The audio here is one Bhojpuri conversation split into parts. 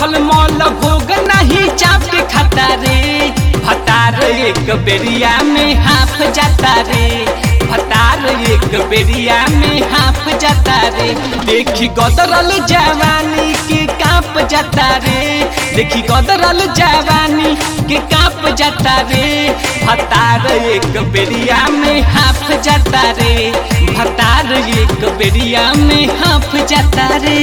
मखल मौल भोग नहीं चाप के खाता रे भतार एक बेरिया में हाफ जाता रे भतार एक बेरिया में हाफ जाता रे देखी गदरल जवानी के काप जाता रे देखी गदरल जवानी के काप जाता रे भतार एक बेरिया में हाफ जाता रे भतार एक बेरिया में हाफ जाता रे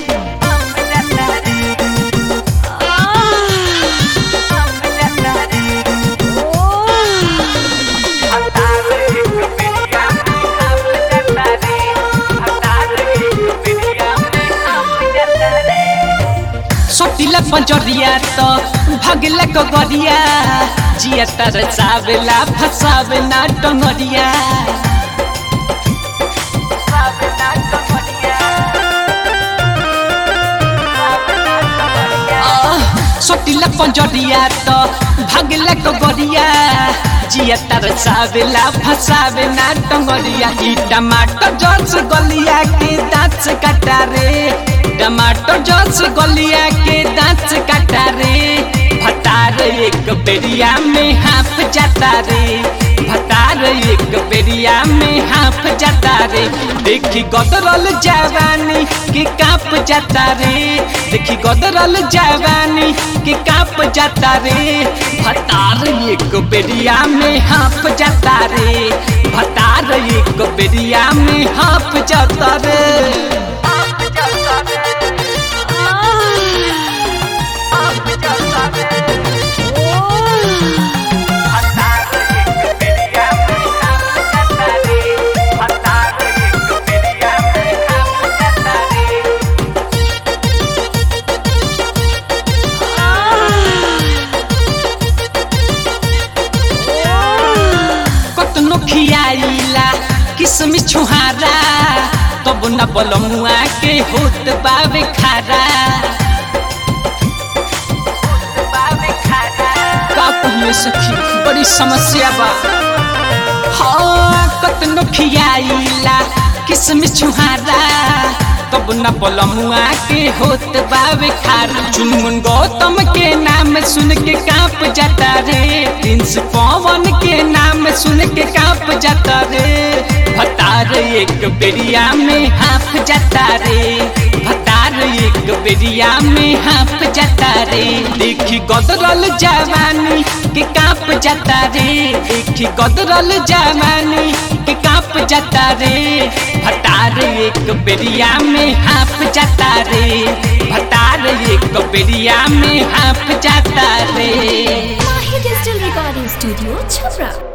सोटिला पंजरिया तो भगला कगरिया जिया तर सावेला फसावे ना टंगरिया सोटिला पंजरिया तो भगला कगरिया जिया तर सावेला फसावे ना टंगरिया ई टमाटर जस गलिया के दांत से काटा रे टमाटर जस गलिया के दांत से काटा रे भतार एक बेरिया में हाफ जाता रे भतार एक बेरिया में हाफ जाता रे देखी गदरल जवानी के काप जाता रे देखी गदरल जवानी के काप जाता रे भतार एक बेरिया में हाफ जाता रे भतार एक बेरिया में हाफ जाता रे कतनो खियाइला किसमिस छुहारा तब न बलमुआ के होत बावे खारा का कहिए सखी बड़ी समस्या बा हाँ कतनो खियाइला किसमिस छुहारा तब न बलमुआ के होत बावे खारा चुनमुन गौतम के नाम सुन के कांप जाता रे प्रिंस पवन के नाम सुन के कांप जाता रे भतार एक बेरिया में हाफ जाता रे भतार एक बेरिया में हाफ जाता रे देखी गदरल जवानी के कांप जाता रे देखी गदरल जवानी के कांप जाता रे भतार एक बेरिया में हाफ जाता रे भतार एक बेरिया में हाफ जाता रे Mahi Digital Recording Studio, Chhabra.